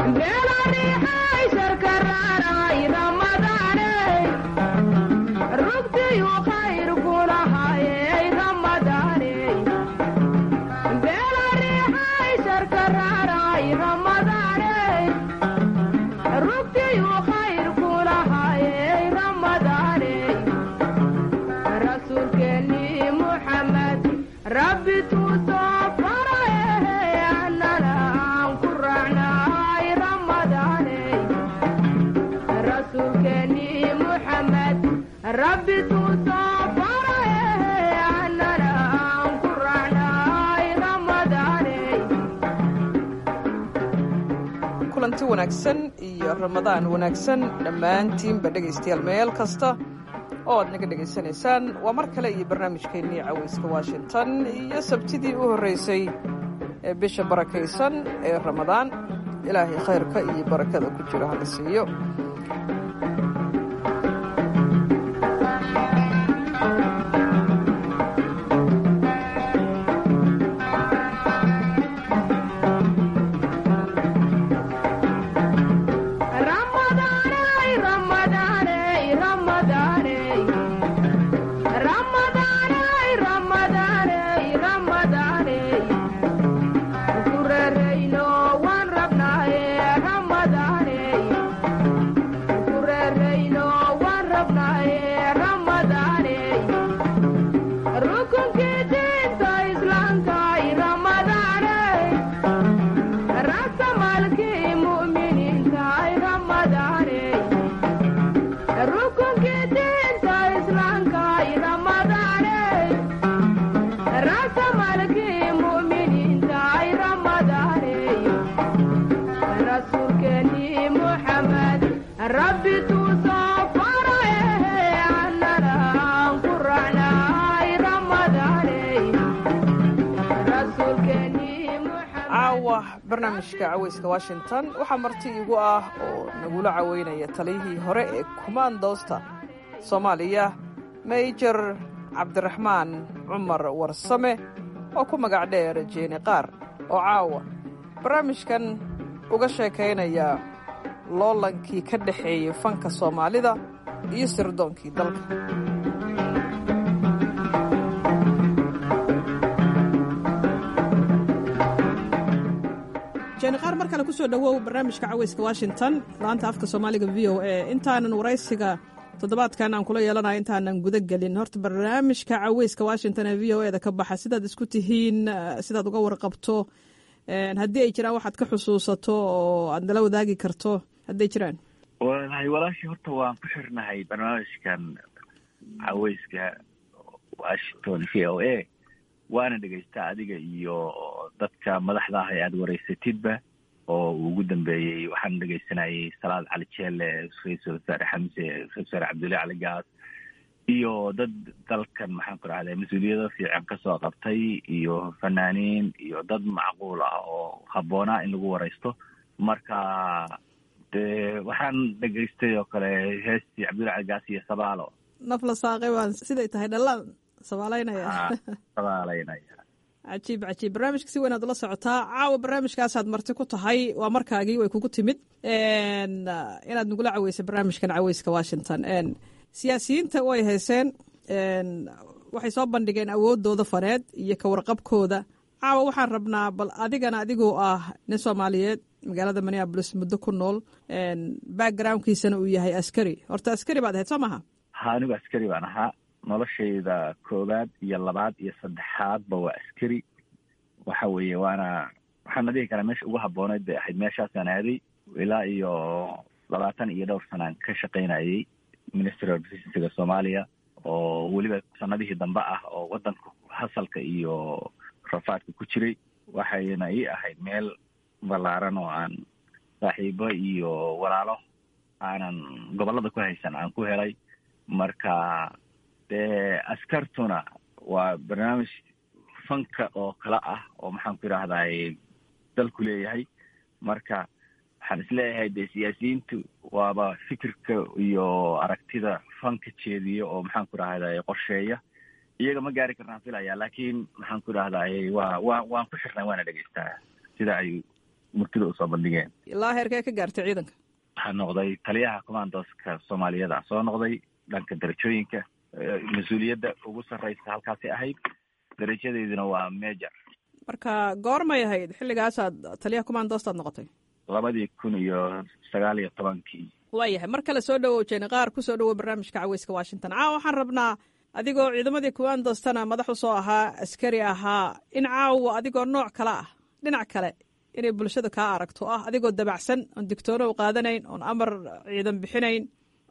kulanti wanaagsan iyo ramadaan wanaagsan dhammaantiinba dhegaystayaal meel kasta oo aad naga dhegaysanaysaan waa mar kale iyo barnaamijkeennii cawayska washington iyo sabtidii u horraysay ee bisha barakaysan ee ramadaan ilaahay khayrka iyo barakada ku jiro hala siiyo barnaamijka caweyska washington waxaa marti igu ah oo nagula caweynaya taliyihii hore ee kumaandoosta soomaaliya mejor cabdiraxmaan cumar warsame oo ku magac dheer jeeni qaar oo caawa barnaamijkan uga sheekaynaya loolankii ka dhexeeyey fanka soomaalida iyo sirdoonkii dalka jeeniqaar mar kale kusoo dhowow barnaamijka caweyska washington laanta afka soomaaliga v o a intaanan waraysiga toddobaadkan aan kula yeelanayo intaanan guda gelin horta barnaamijka caweyska washington ee v o eda ka baxa sidaad isku tihiin sidaad uga warqabto haddii ay jiraan waxaad ka xusuusato oo aad nala wadaagi karto hadday jiraan walahi walaashii horta waan ku xirnahay barnaamijkan caweyska washington v o a waana dhegaystaa adiga iyo dadka madaxda ah ee aada wareysatidba oo uu ugu dambeeyey waxaan dhegaysanayay salaad cali jeelle ra-iisul wasaare xamse ra-isul wasaare cabdullahi cali gaas iyo dad dalkan maxaan ku rahday mas-uuliyado fiican kasoo qabtay iyo fanaaniin iyo dad macquul ah oo habboonaa in lagu wareysto marka dee waxaan dhegaystay oo kale heestii cabdullahi cali gaas iyo sabaalo naf la saaqay baan siday tahay dhalaan sabaalaynaya sabaalaynaya cajiib cajiib barnaamijka si weynaad ula socotaa caawa barnaamijkaasaad marti ku tahay waa markaagii way kugu timid inaad nagula caweysay barnaamijkan caweyska washington siyaasiyiinta way hayseen waxay soo bandhigeen awoodooda faneed iyo ka warqabkooda caawa waxaan rabnaa bal adigana adigoo ah nin soomaaliyeed magaalada minneabolis muddo ku nool backgroundkiisana uu yahay askari horta askari baad ahayd soo maha ha anigu askari baan ahaa noloshayda koowaad iyo labaad iyo saddexaadba waa askari waxa weeye waana waxaana dhihi karaa meesha ugu habbooneyd bay ahayd meeshaasaan aaday ilaa iyo labaatan iyo dhowr sanaan ka shaqaynayay ministry of defensiga soomaaliya oo weliba sanadihii dambe ah oo waddanka hasalka iyo rafaadka ku jiray waxayna ii ahayd meel ballaaran oo aan saaxiibo iyo walaalo aanan gobollada ku haysan aan ku helay marka dee askartuna waa barnaamij fanka oo kale ah oo maxaan ku idhaahday dalku leeyahay marka waxaan isleeyahay dee siyaasiyiintu waaba fikirka iyo aragtida fanka jeediya oo maxaan ku idhahday qorsheeya iyaga ma gaari karnaan filaya laakiin maxaan ku idhahday waa wa waan ku xirnay waana dhegeystaa sida ay murtida usoo bandhigeen ilaa heerkee ka gaartay ciidanka waxaa noqday taliyaha commandoska soomaaliyada soo noqday dhanka darajooyinka mas-uuliyadda ugu sarreysa halkaasi ahayd darajadeeduna waa major marka goormay ahayd xilligaasaad taliyaha commandostaad noqotay labadii kun iyo sagaal iyo tobankii waayahay mar kale soo dhawow jeeni qaar ku soo dhawow barnaamijka caweyska washington caawa waxaan rabnaa adigoo ciidamadii commandostana madax usoo ahaa askari ahaa in caawa adigoo nooc kale ah dhinac kale inay bulshada kaa aragto ah adigoo dabacsan oon digtoono qaadanayn oon amar ciidan bixinayn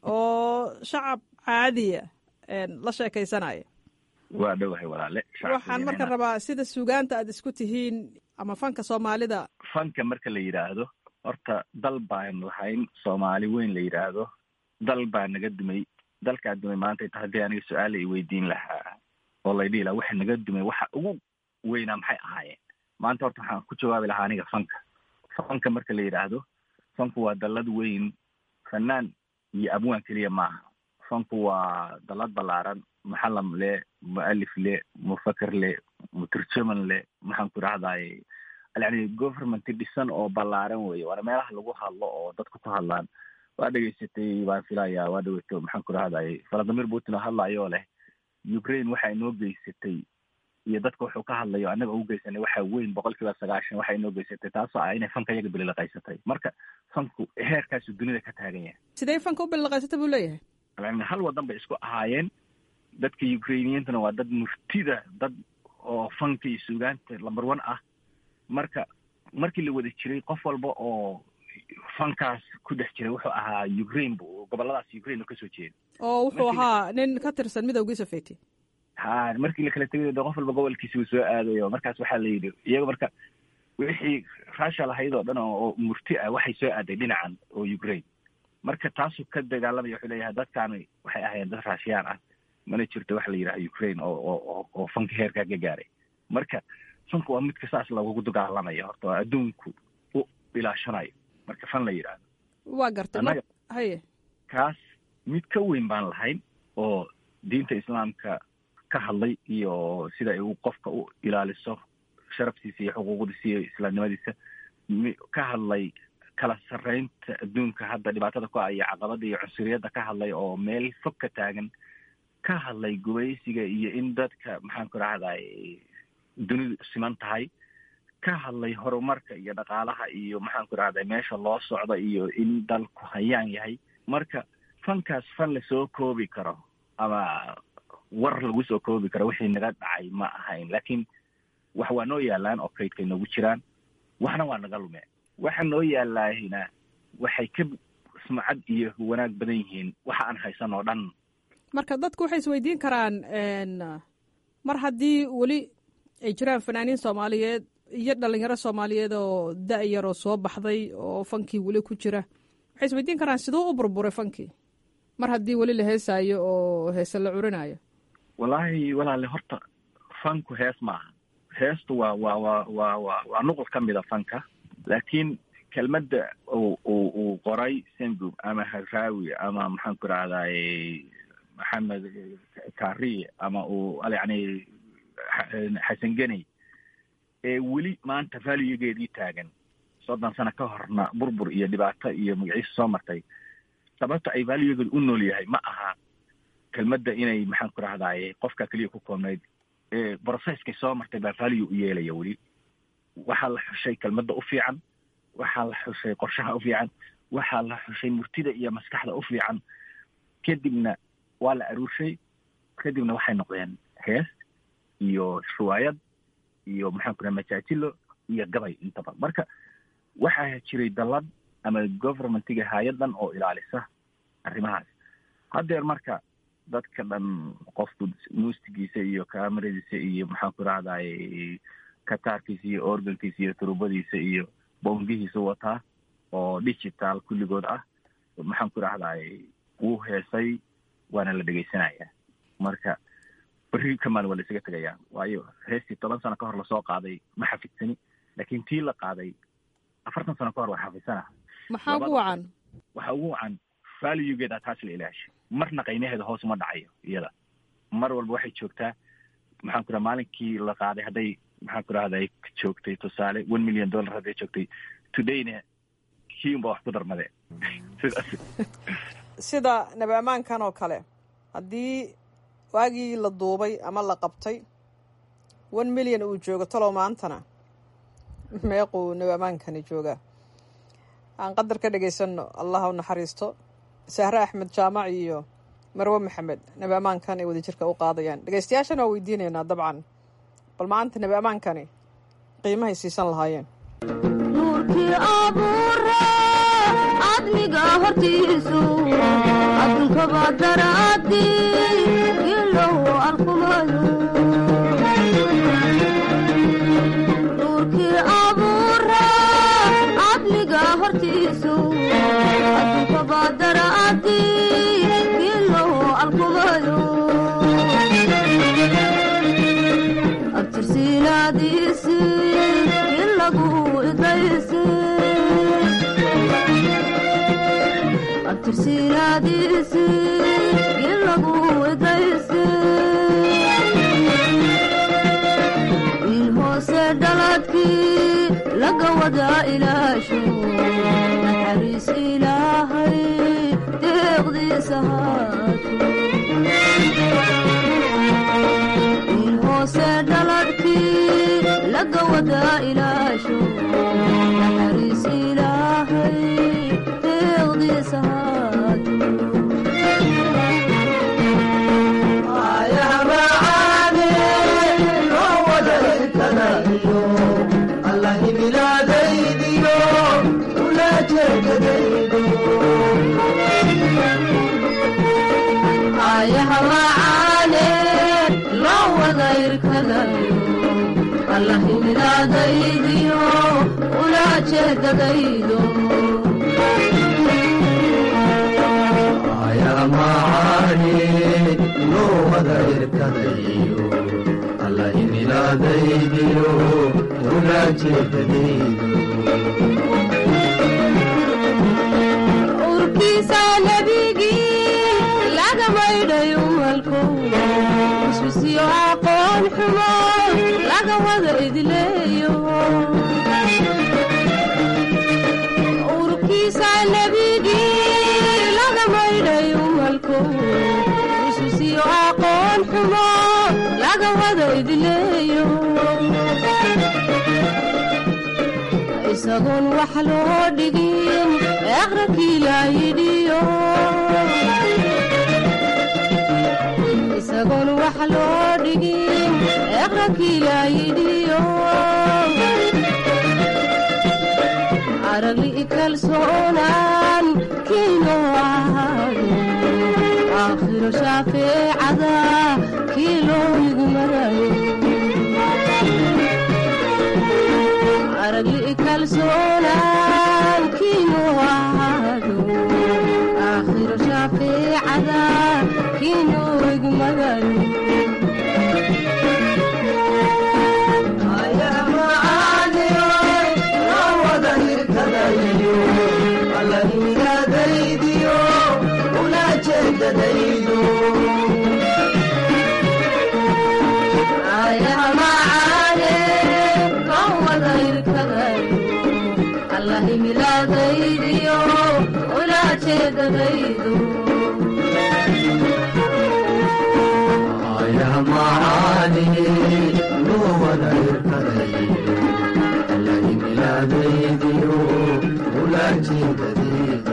oo shacab caadiya la sheekaysanaya waa dhowahay walaale waxaan marka rabaa sida suugaanta aad isku tihiin ama fanka soomaalida fanka marka la yidhaahdo horta dal baan lahayn soomaali weyn la yidhaahdo dal baa naga dumay dalkaa dumay maanta ta haddii aniga su-aala i weydiin lahaa oo laydhihi lahaa waxa naga dumay waxa ugu weynaa maxay ahaayeen maanta horta waxaan ku jawaabi lahaa aniga fanka fanka marka la yidhaahdo fanku waa dallad weyn fanaan iyo abwaan keliya maaha fanku waa dallad ballaaran muxalam le mualif le mufaker le muturjaman le maxaan ku idhahdaye yani government dhisan oo ballaaran weye waana meelaha lagu hadlo oo dadku ku hadlaan waa dhegaysatay waan filayaa waa dhaweyto maxaan ku idhahdaye valadimir putin oo hadlayoo leh ukraine waxa inoo geysatay iyo dadka wuxuu ka hadlayo annaga ugu geysanay waxa weyn boqol kiiba sagaashan waxa inoo geysatay taasoo ah inay fanka iyaga bililaqaysatay marka fanku heerkaasu dunida ka taagan yahay sidee fanka u bililaqaysatay buu leeyahay yani hal wadan bay isku ahaayeen dadka ukrainiyiintuna waa dad murtida dad oo fanka iyo suugaanta number one ah marka markii la wada jiray qof walba oo fankaas ku dhex jiray wuxuu ahaa ukraine bu goboladaas ukraine oo kasoo jeeda oo wuxuu ahaa nin ka tirsan midowgii sofeti ha markii la kala tegay de qof walba gobolkiisi uu soo aadayo markaas waxaa la yidhi iyaga marka wixii russia lahayd oo dhan oo murti ah waxay soo aaday dhinacan oo ukraine marka taasuu ka dagaalamaya wuxuu leeyahay dadkaani waxay ahaayeen dad raashiyaan ah mana jirto waxa la yidhaha ukraine oo oo oo fanka heerkaa ka gaaray marka fanka waa midka saas lagugu dagaalamaya horta waa adduunku u ilaashanayo marka fan la yidhaahdo waa gartay annaga haye kaas mid ka weyn baan lahayn oo diinta islaamka ka hadlay iyo sida ay qofka u ilaaliso sharaftiisa iyo xuquuqdiisa iyo islaamnimadiisa ka hadlay kala sarreynta adduunka hadda dhibaatada ku ah iyo caqabada iyo cunsuriyadda ka hadlay oo meel fog ka taagan ka hadlay gubaysiga iyo in dadka maxaan ku rahday dunidu siman tahay ka hadlay horumarka iyo dhaqaalaha iyo maxaan ku rahday meesha loo socdo iyo in dalku hayaan yahay marka fankaas fan lasoo koobi karo ama war lagu soo koobi karo wixii naga dhacay ma ahayn laakiin wax waa noo yaalaan oo kaydkay noogu jiraan waxna waa naga lumeen waxa noo yaalaahina waxay ka sumcad iyo wanaag badan yihiin waxa aan haysan oo dhan marka dadku waxay isweydiin karaan mar haddii weli ay jiraan fanaaniin soomaaliyeed iyo dhalinyaro soomaaliyeed oo da-yaroo soo baxday oo fankii weli ku jira waxay isweydiin karaan siduu u burburay fankii mar haddii weli la heesaayo oo heese la curinayo wallaahi walaale horta fanku hees maaha heestu waa waa waa waa wa waa nuqul ka mida fanka laakiin kelmadda uu uu uu qoray sengub ama haraawi ama maxaan ku rahdaye maxamed kari ama uu yani xasan geney ee weli maanta valuegeedii taagan soddon sano ka horna burbur iyo dhibaato iyo magaciisa soo martay sababta ay valuegeedu u nool yahay ma aha kelmadda inay maxaan ku rahdaye qofka keliya ku koobnayd brocesskay soo martay baa value u yeelaya weli waxaa la xushay kelmadda u fiican waxaa la xushay qorshaha u fiican waxaa la xushay murtida iyo maskaxda u fiican kadibna waa la aruurshay kadibna waxay noqdeen hees iyo riwaayad iyo maxaan ku raha majaajilo iyo gabay intaba marka waxaa jiray dallad ama governmentiga hay-adan oo ilaalisa arrimahaas haddeer marka dadka dhan qofku muustigiisa iyo kameradiisa iyo maxaan ku rahdaye kataarkiisa iyo organkiisa iyo turubadiisa iyo bongihiisa wataa oo digital kulligood ah maxaan ku rahdaye wuu heesay waana la dhegeysanaya marka berri kamaan waa la isaga tegaya waayo heestii toban sano ka hor lasoo qaaday ma xafidsani laakiin tii la qaaday afartan sano ka hor waa xafidsana maxaa ugu wacan waxa ugu wacan valuegeeda taas la ilaashay marna qaymaheeda hoos uma dhacayo iyada mar walba waxay joogtaa maxaan ku raha maalinkii la qaaday hadday maxaan ku rahday joogtay tusaale one million dollar hadday joogtay todayna kii unba wax ku darmade sidaas sida nabi ammaankan oo kale haddii waagii la duubay ama la qabtay one milyan uu joogo talow maantana meequu nabi ammaankani joogaa aan qadar ka dhegaysanno allah u naxariisto sahre axmed jaamac iyo marwe maxamed nabi ammaankan ay wadajirka u qaadayaan dhegaystayaashana waa weydiinaynaa dabcan bal maanta nabi ammaankani qiimahay siisan lahaayeen nuurkii abuure cadmiga hortiisu addunkaba daraadi ilow arkumayo nuurkii abuure cadmiga hortiisu addunkaba daraadi ilow arkumayo abtirsiinaadiisi ilagu idaysi abtirsiinaadiisi ilagu idaysi wiil hoose dhaladkii laga wada ilaasho naxariis ilaahay deeqdiisa haato wiil hoose dhaladkii laga wada ilaasho naxariis ilaahay deeqdiisa haato ayaha macaane loo wada irkadayo allahimilaadaydiyo ula jeedadaydo ayamacaani loo wada irkadayo alla imilaadaydiyo ula jeedadaydo urkiisa nebigii laga maydhay umalko isbisiyo aqoon xumo laga wada idleeyo urkiisa nebigii laga maydhay umalko isbisiyo aqoon xumo laga wada idleeyo isagoon wax loo dhigin aqrakii laayidhiyo isagoon wax loo dhigin aqrakii laayidhiyo aragli kalsoonaan kiino ahaado aakhiro shaafeecada kii loo igmarayo aragli kalsoonaan kiinu ahaado aakhiro shaafiicada kiinu igmagayo ayaha macaane kan wada irkadayo allah imilaadaydiyo ula jeedadaydo ayamacaani loo wada irkadayo alla imilaadaydiyo ula jeedadaydo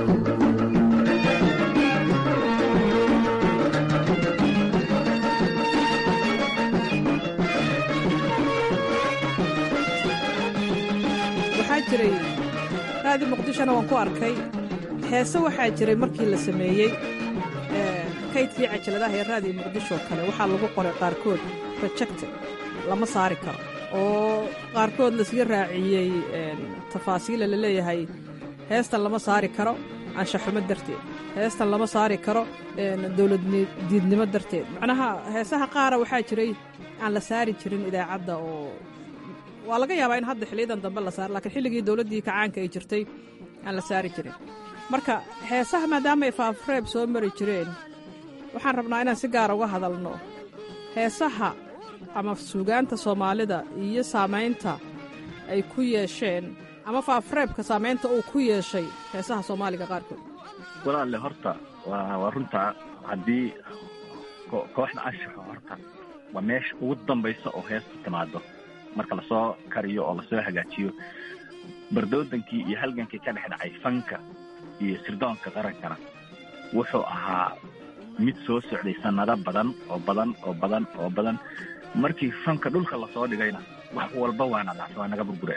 waxaa jiray raadi muqdishona waan ku arkay heese waxaa jiray markii la sameeyey ee, kaydkii cajaladaha ee raadiyo muqdisho kale waxaa lagu qoray qaarkood rejected lama saari karo oo qaarkood lasga raaciyey een, tafaasiila la leeyahay heestan lama saari karo anshaxumo darteed heestan lama saari karo een, dowladdiidnimo darteed macnaha heesaha qaara waxaa jiray aan la saari jirin idaacadda oo waa laga yaabaa in hadda xiliyadan dambe la saaro laakiin xilligii dowladdii kacaanka ay jirtay aan la saari jirin marka heesaha maadaama ay faafreeb soo mari jireen waxaan rabnaa inaan si gaara uga hadalno heesaha ama suugaanta soomaalida iyo saamaynta ay ku yeesheen ama faafreebka saameynta uu ku yeeshay heesaha soomaaliga qaarkood walaalle horta waa waa runta haddii ko- kooxda anshaxa horta waa meesha ugu dambaysa oo heesta timaado marka lasoo kariyo oo lasoo hagaajiyo bardoodankii iyo halgankii ka dhex dhacay fanka iyo sirdoonka qarankana wuxuu ahaa mid soo socday sannado badan oo badan oo badan oo badan markii fanka dhulka lasoo dhigayna wax walba waana dhacsa waa naga burbureen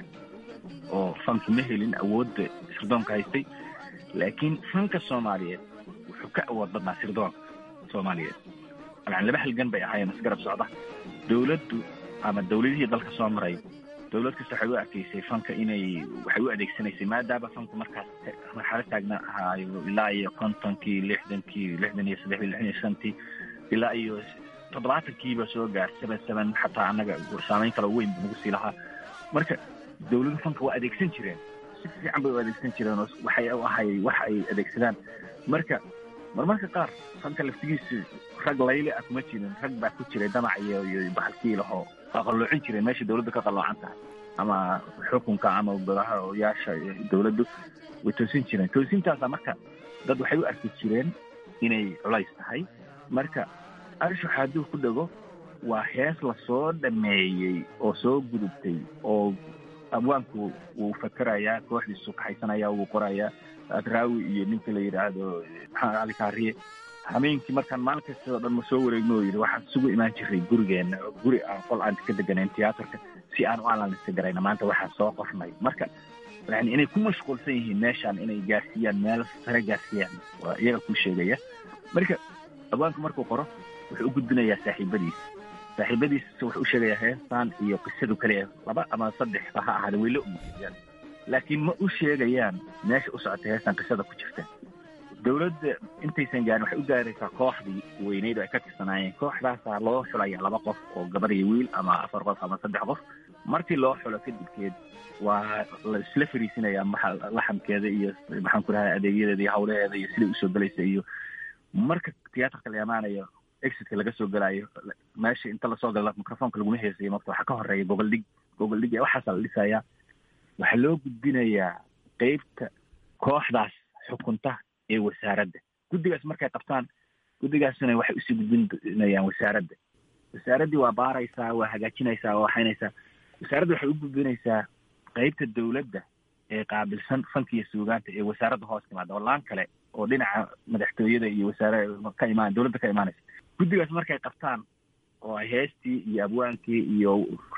oo fanki ma helin awoodda sirdoonka haystay laakiin fanka soomaaliyeed wuxuu ka awood badnaa sirdoonka soomaaliyeed yani laba halgan bay ahaayeen isgarab socda dowladdu ama dowladihii dalka soo maray dowlad kasta waxay u arkaysay fanka inay waxay u adeegsanaysay maadaama fanku markaas marxalo taagna ahaayo ilaa iyo kontonkii lixdankii lixdan iyo saddexdii lixdan iyo shantii ilaa iyo toddobaatankiiba soo gaar seven seven xataa annaga saameyn kale weyn bu nagu sii lahaa marka dowladu fanka waa adeegsan jireen si fiican bay u adeegsan jireen oo waxay u ahay wax ay adeegsadaan marka marmarka qaar fanka laftigiisu rag layle ah kuma jirin rag baa ku jiray damac iyo iyo bahalkii lahoo waa qalloocin jireen meesha dowladdu ka qalloocan tahay ama xukunka ama golahayaasha dowladdu way toosin jireen toosintaasa marka dad waxay u arki jireen inay culays tahay marka arshax hadduu ku dhego waa hees lasoo dhameeyey oo soo gudubtay oo abwaanku wuu fakerayaa kooxdiisu kaxaysanaya wuu qorayaa adraawi iyo ninka la yidhaahdo maxamed cali kaariye hameenkii markaan maalin kasta oo dhan ma soo wareegno oo yidhi waxaan isugu imaan jiray gurigeenna oo guri aan qol aan ka deganayn tiyaatarka si aan u analyse garayna maanta waxaan soo qornay marka yani inay ku mashquulsan yihiin meeshaan inay gaarsiiyaan meel sare gaarsiiyaan waa iyaga ku sheegaya marka abwaanku markuu qoro wuxuu u gudbinayaa saaxiibadiisa saaxiibadiisa wuxuu u sheegayaa heestan iyo qisadu kaliya laba ama saddexba ha ahaada way la ogyihiin laakiin ma u sheegayaan meesha u socotay heestan qisada ku jirta dowladda intaysan gaarin waxay u gaaraysaa kooxdii weyneyd oo ay ka tirsanaayeen kooxdaasaa loo xulaya laba qof oo gabar iyo wiil ama afar qof ama saddex qof markii loo xulo kadibkeed waa la isla fariisinaya maxa laxamkeeda iyo maxaan ku dhahay adeegyadeeda iyo hawlaheeda iyo siday usoo gelaysa iyo marka tiyaatarka la imaanayo exitka laga soo gelaayo meesha inta lasoo gala microfonka laguma heesayo marka waxaa ka horeeya gogol dhig gogol dhig waxaasa la dhisayaa waxaa loo gudbinayaa qeybta kooxdaas xukunta ee wasaaradda guddigaas markay qabtaan guddigaasna waxay usii gudbinayaan wasaaradda wasaaraddii waa baaraysaa waa hagaajinaysaa waa waxaynaysaa wasaaradda waxay u gudbinaysaa qeybta dowladda ee qaabilsan fanka iyo suugaanta ee wasaaradda hoos timaada oo laan kale oo dhinaca madaxtooyada iyo wasaare ka imaan dowladda ka imaanaysa guddigaas markay qabtaan oo ay heestii iyo abwaankii iyo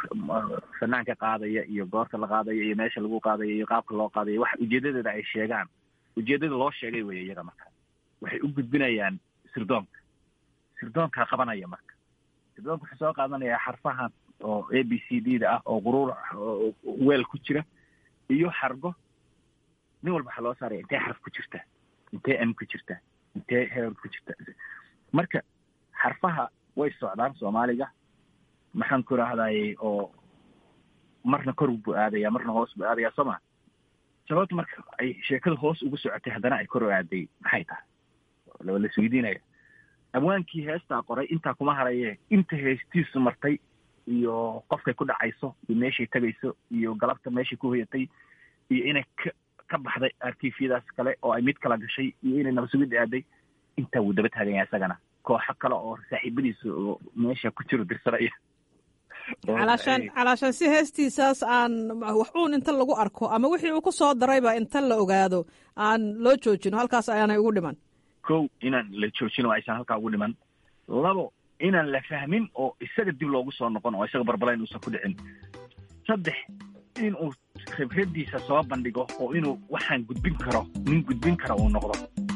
fanaanka qaadaya iyo goorta la qaadaya iyo meesha lagu qaadaya iyo qaabka loo qaadaya wax ujeedadeeda ay sheegaan ujeedada loo sheegay weeye iyaga marka waxay u gudbinayaan sirdoonka sirdoonkaa qabanaya marka sirdoonka wuxuu soo qaadanayaa xarfahan oo a b c d da ah oo quruur weel ku jira iyo xargo nin walba waxaa loo saaraya intee xarf ku jirta intee m ku jirta intee heer ku jirta marka xarfaha way socdaan soomaaliga maxaan ku rahdaye oo marna kor buu aadaya marna hoos buu aadaya soo ma sababta marka ay sheekada hoos ugu socotay haddana ay kor u aaday maxay tahay la isweydiinaya abwaankii heestaa qoray intaa kuma haraye inta heestiisu martay iyo qofkay ku dhacayso iyo meeshay tegayso iyo galabta meeshay ku hoyatay iyo inay ka ka baxday arkiifyadaas kale oo ay mid kala gashay iyo inay nabasugid aaday intaa wuu daba taaganya isagana kooxo kale oo saaxiibadiisa oo meesha ku jiro dirsanaya calaashaan calaashaan si heestiisaas aan wax uun inta lagu arko ama wixii uu ku soo darayba inta la ogaado aan loo joojino halkaas ayaanay ugu dhiman kow inaan la joojino aysan halkaa ugu dhiman labo inaan la fahmin oo isaga dib loogu soo noqon oo isaga barbalayn uusan ku dhicin saddex inuu khibradiisa soo bandhigo oo inuu waxaan gudbin karo nin gudbin kara uu noqdo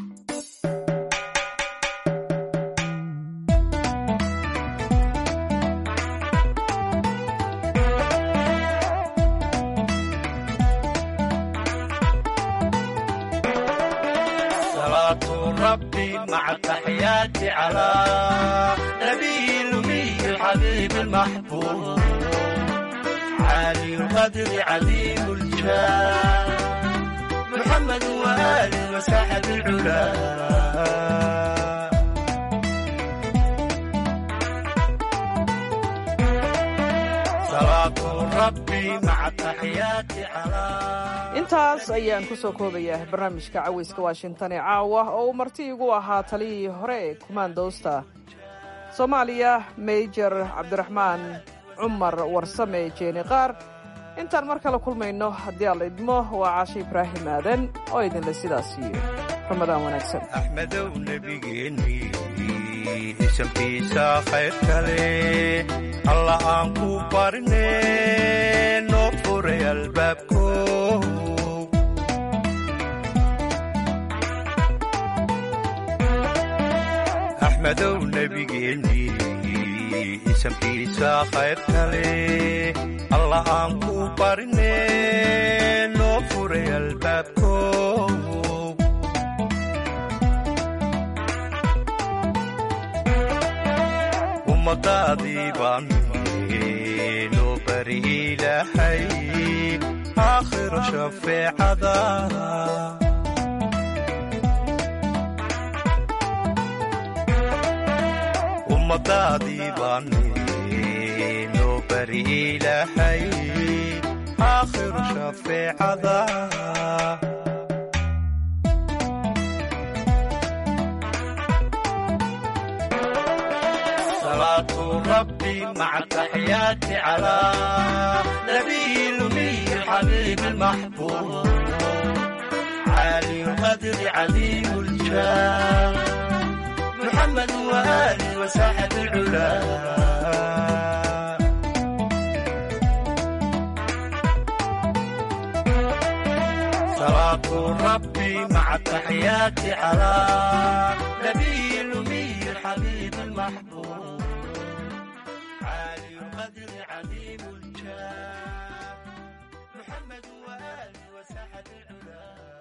ربي مع التحيات على نبي الأمي الحبيب المحبوب عالي القدر عظيم الجاه محمد وآله وصحب العلا صلاة ربي مع التحيات على intaas ayaan ku soo koobayaa barnaamijka caweyska washington ee caawa oo uu marti igu ahaa taliyihii hore ee kumaandoosta soomaaliya mejor cabdiraxmaan cumar warsame jeeni qaar intaan mar kale kulmayno haddii alla idmo waa caashe ibraahim aadan oo idinle sidaas iyo ramadaan wanaagsan axmedow nebigeenni isamkiisa khayr kale alla aan ku barne noo furay albaabko axmedow nebigeenni isamkiisa khayr kale alla aan ku barne noo furay albaabko ummadaadii baan noo bari ilaahay aakhiro shafeecada ummadaadii baan noo bari ilaahay aakhiro shafeecada صلاة ربي مع التحيات على نبي الأمي الحبيب المحبوب عالي القدر عليم الجاه محمد وآله وساحة العلا صلاة ربي مع التحيات على نبي الأمي الحبيب المحبوب عالي القدر عظيم الجاه محمد وآله وساحة العلا